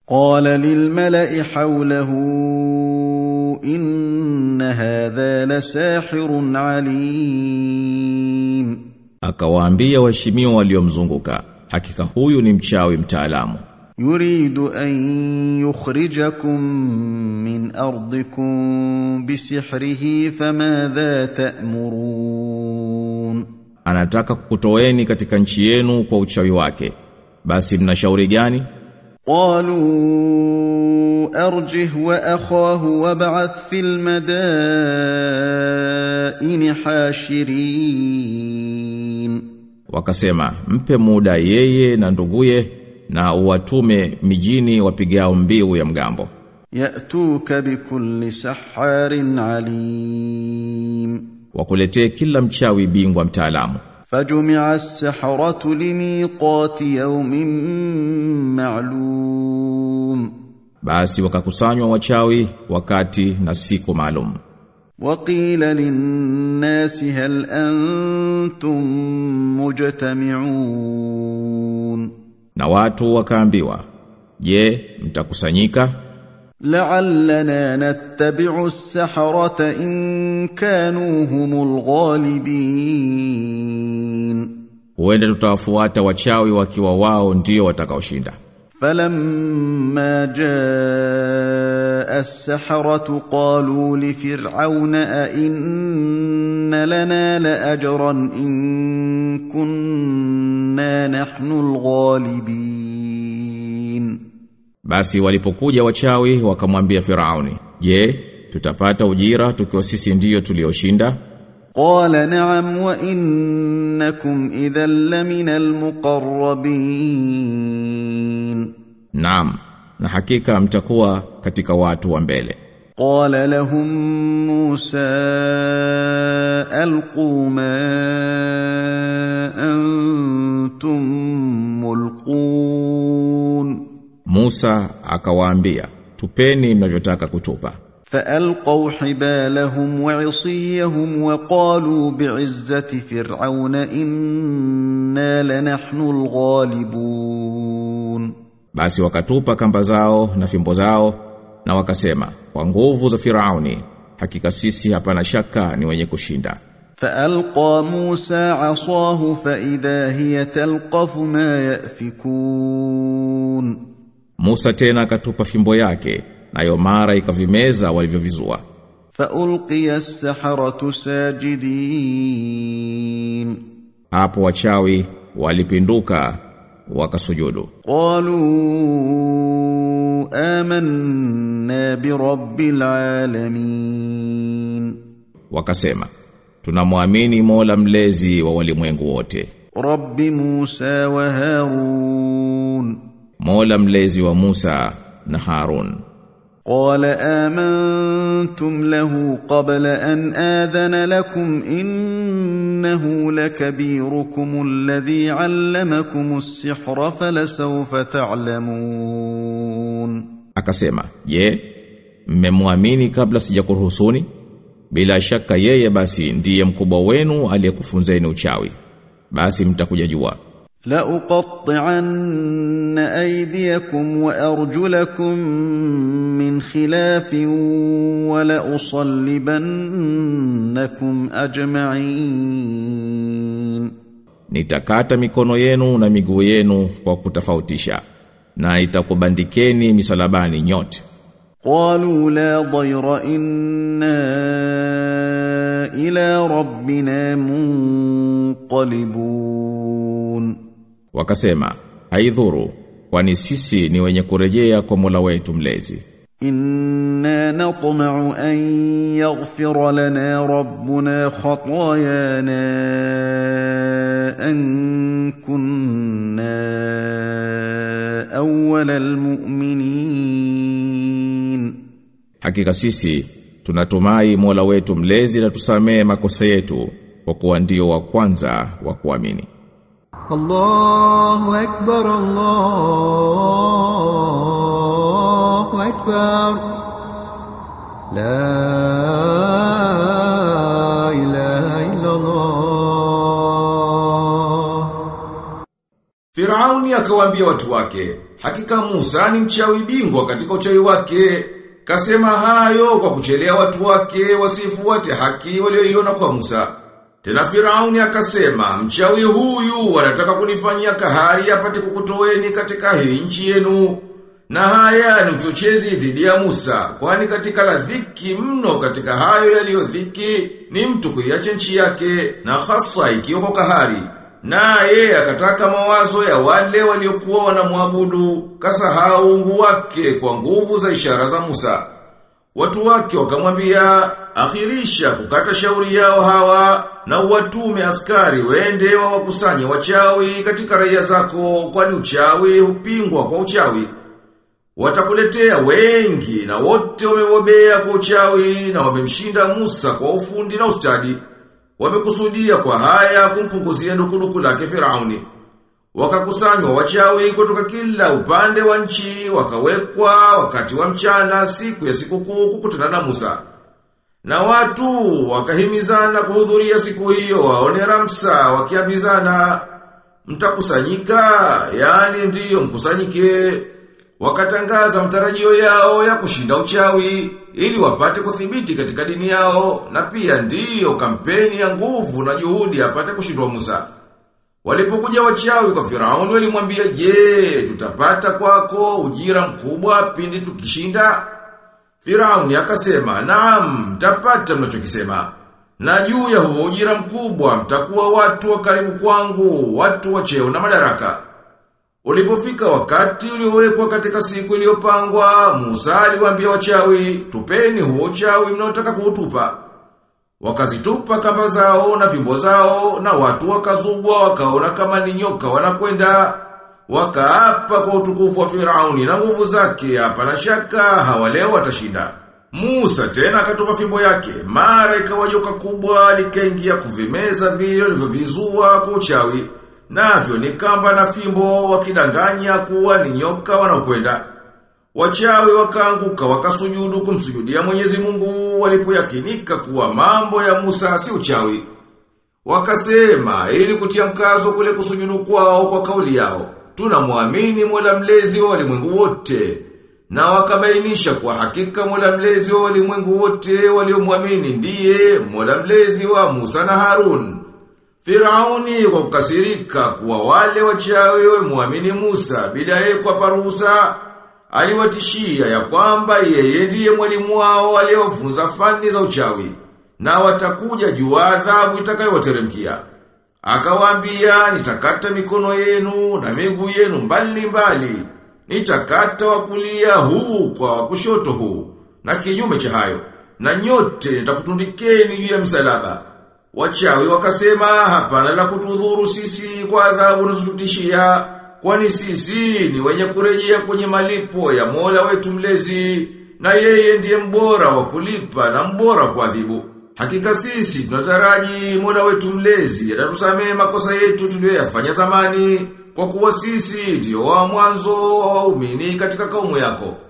قال للملا حوله ان هذا لساحر عليم Akawaambia waheshimiwa waliomzunguka, hakika huyu ni mchawi mtaalamu. يريد ان يخرجكم من ارضكم بسحره فماذا تامرون Anataka kukutoeni katika nchi yenu kwa uchawi wake. Basi mnashauri gani? قالوا ارجه واخاه وابعث في المدائن حاشرين Wakasema, mpe muda yeye na nduguye na uwatume mijini wapigao mbiu ya mgambo. ياتوك بكل سحار عليم Wakuletee kila mchawi bingwa mtaalamu. فجمع السحرة لميقات يوم معلوم Basi wakakusanywa wachawi wakati na siku maalum. وقيل للناس هل أنتم مجتمعون Na watu wakaambiwa, "Je, mtakusanyika? لعلنا نتبع السحرة إن كانوا هم الغالبين Huenda tutawafuata wachawi wakiwa wao ndio watakaoshinda." فلما جاء السحرة قالوا لفرعون أئن لنا لأجرا إن كنا نحن الغالبين Basi walipokuja wachawi wakamwambia Firauni, "Je, tutapata ujira tukiwa sisi ndiyo tulioshinda?" قال نعم وإنكم إذا لمن المقربين Naam, na hakika mtakuwa katika watu wa mbele. قال لهم موسى القوا ما انتم ملقون Musa akawaambia, "Tupeni mnavyotaka kutupa." فالقوا حبالهم وعصيهم وقالوا بعزه فرعون انا لنحن الغالبون Basi wakatupa kamba zao na fimbo zao na wakasema, "Kwa nguvu za Firauni, hakika sisi hapana shaka ni wenye kushinda." فالقى موسى عصاه فاذا هي تلقف ما يافكون Musa tena akatupa fimbo yake, nayo mara ikavimeza walivyovizua. فالقي السحره ساجدين Hapo wachawi walipinduka wakasujudu. قالوا آمنا برب العالمين Wakasema, "Tunamwamini Mola mlezi wa walimwengu wote." رب موسى وهارون Mola mlezi wa Musa na Harun. قال آمنتم له قبل أن آذن لكم إنه لكبيركم الذي علمكم السحر فلسوف تعلمون Akasema, "Je, mmemwamini kabla sijakuruhusuni?" Bila shaka yeye basi ndiye mkubwa wenu aliyekufunzeni uchawi. Basi mtakuja jua. لأقطعن أيديكم وأرجلكم من خلاف ولأصلبنكم أجمعين Nitakata mikono yenu na miguu yenu kwa kutofautisha na itakubandikeni misalabani nyote. قالوا لا ضير إنا إلى ربنا منقلبون Wakasema, haidhuru, kwani sisi ni wenye kurejea kwa Mola wetu mlezi. إنا نطمع أن يغفر لنا ربنا خطايانا أن كنا أول المؤمنين Hakika sisi tunatumai Mola wetu mlezi na tusamee makosa yetu kwa kuwa ndio wa kwanza wa kuamini. الله أكبر الله أكبر لا إله إلا الله Firauni akawaambia watu wake, hakika Musa ni mchawi bingwa katika uchawi wake. Kasema hayo kwa kuchelea watu wake wasifuate haki walioiona kwa Musa. Tena Firauni akasema, mchawi huyu wanataka kunifanyia kahari apate kukutoweni katika hii nchi yenu. Na haya ni uchochezi dhidi ya Musa, kwani katika la dhiki mno katika hayo yaliyo dhiki ni mtu kuiacha nchi yake na hasa ikiwa kwa kahari. Naye akataka mawazo ya wale waliokuwa wanamwabudu, kasahau ungu wake kwa nguvu za ishara za Musa. Watu wake wakamwambia, akhirisha kukata shauri yao hawa na uwatume askari wende wa wakusanye wachawi katika raia zako kwani uchawi hupingwa kwa uchawi. Watakuletea wengi na wote wamebobea kwa uchawi na wamemshinda Musa kwa ufundi na ustadi. Wamekusudia kwa haya kumpunguzia dukuduku lake Firauni. Wakakusanywa wachawi kutoka kila upande wa nchi, wakawekwa wakati wa mchana siku ya sikukuu kukutana na Musa. Na watu wakahimizana kuhudhuria siku hiyo waone Ramsa wakiambizana mtakusanyika, yani ndiyo mkusanyike. Wakatangaza mtarajio yao ya kushinda uchawi ili wapate kuthibiti katika dini yao na pia ndiyo kampeni ya nguvu na juhudi apate kushindwa Musa. Walipokuja wachawi kwa Firauni walimwambia, "Je, tutapata kwako ujira mkubwa pindi tukishinda?" Firauni akasema, "Naam, mtapata mnachokisema." Na juu ya huo ujira mkubwa mtakuwa watu wa karibu kwangu, watu wa cheo na madaraka. Ulipofika wakati uliowekwa katika siku iliyopangwa, Musa aliwaambia wachawi, "Tupeni huo uchawi mnaotaka kuutupa." Wakazitupa kamba zao na fimbo zao na watu wakazubwa wakaona kama ni nyoka wanakwenda wakaapa kwa utukufu wa Firauni na nguvu zake hapana shaka hawaleo watashinda. Musa tena akatupa fimbo yake mara ikawa joka kubwa likaingia kuvimeza vile vilivyovizua kwa uchawi navyo ni kamba na fimbo wakidanganya kuwa ni nyoka wanaokwenda. Wachawi wakaanguka wakasujudu kumsujudia Mwenyezi Mungu walipoyakinika kuwa mambo ya Musa si uchawi. Wakasema ili kutia mkazo kule kusujudu kwao kwa kauli yao. Tunamwamini Mola mlezi wa walimwengu wote. Na wakabainisha kwa hakika Mola mlezi wa walimwengu wote waliomwamini ndiye Mola mlezi wa Musa na Harun. Firauni kwa kukasirika kuwa wale wachawi wamwamini Musa bila yeye kwa ruhusa aliwatishia ya kwamba yeye ndiye mwalimu wao aliyofunza fani za uchawi na watakuja juu adhabu itakayowateremkia. Akawaambia nitakata mikono yenu na miguu yenu mbali mbali. Nitakata wa kulia huu kwa wa kushoto huu na kinyume cha hayo na nyote nitakutundikeni juu ya msalaba. Wachawi wakasema hapana la kutudhuru sisi kwa adhabu unazotutishia kwani sisi ni wenye kurejea kwenye malipo ya Mola wetu mlezi na yeye ndiye mbora wa kulipa na mbora wa kuadhibu. Hakika sisi tunataraji Mola wetu mlezi atatusamehe makosa yetu tuliyoyafanya zamani kwa kuwa sisi ndio wa mwanzo wa waumini katika kaumu yako.